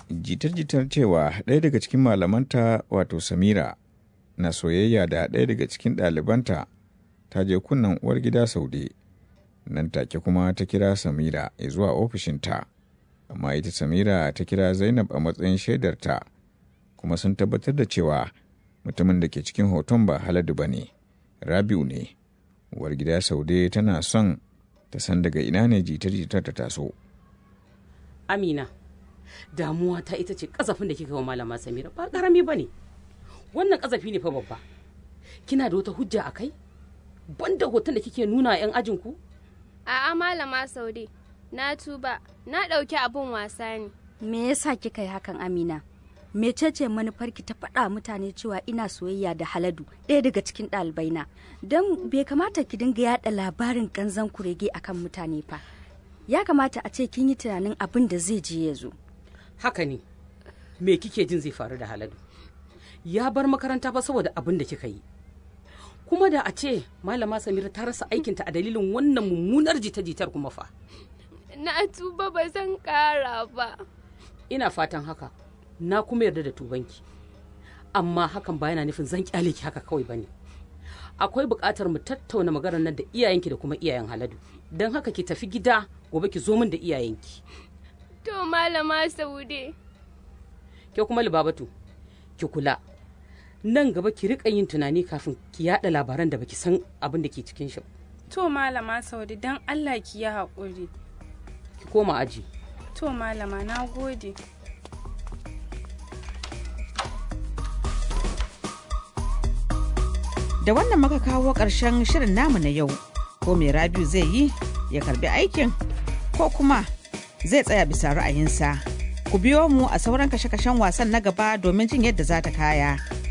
jitar-jitar cewa ɗaya daga cikin malamanta wato samira na soyayya da ɗaya daga cikin ɗalibanta ta je kunnen uwar gida saude nan take kuma ta kira samira zuwa ofishinta amma ita samira ta kira zainab a matsayin shaidarta kuma sun tabbatar da cewa mutumin da ke cikin hoton ba haladu ba ne rabiu ne uwar gida saude tana son ta san daga ina ne jitar-jitar ta taso amina damuwa ta ita ce kasafin da kika wa malama samira ba karami ba ne wannan kasafi ne fa babba kina da wata hujja a kai banda hoton da kike nuna yan ajinku A'a malama Saude, na tuba, na ɗauki abin wasa ne. Me yasa kika yi hakan Amina? Mecece manufarki ta faɗa mutane cewa ina soyayya da Haladu ɗaya daga cikin ɗalibaina don bai kamata ki dinga yaɗa labarin ƙanzan kurege akan mutane fa. Ya kamata a ce kin yi tunanin abin da zai je ya zo. haka ne me kike jin zai faru da haladu ya bar makaranta fa saboda abin da kika yi kuma da a ce malama samira ta rasa aikinta a dalilin wannan mummunar jita-jitar kuma fa Na tuba ba zan ƙara ba. ina fatan haka na kuma yarda da tubanki amma hakan ba yana nufin zan kyale ki haka kawai bane akwai buƙatar mu tattauna maganar nan da iyayenki da kuma iyayen haladu don haka ki tafi gida gobe ki zo min da iyayenki To malama Saude. ke kuma libabatu ki kula nan gaba ki rika yin tunani kafin ki yada labaran da baki san abin da ke cikin shi ba. To malama Saude don Allah ki yi haƙuri. ki koma aji To malama na gode. Da wannan muka kawo ƙarshen shirin namu na yau. Ko mai Rabiu zai yi ya karbi aikin ko kuma zai tsaya bisa ra'ayinsa. Ku biyo mu a sauran kashe-kashen wasan na gaba domin jin yadda za ta kaya.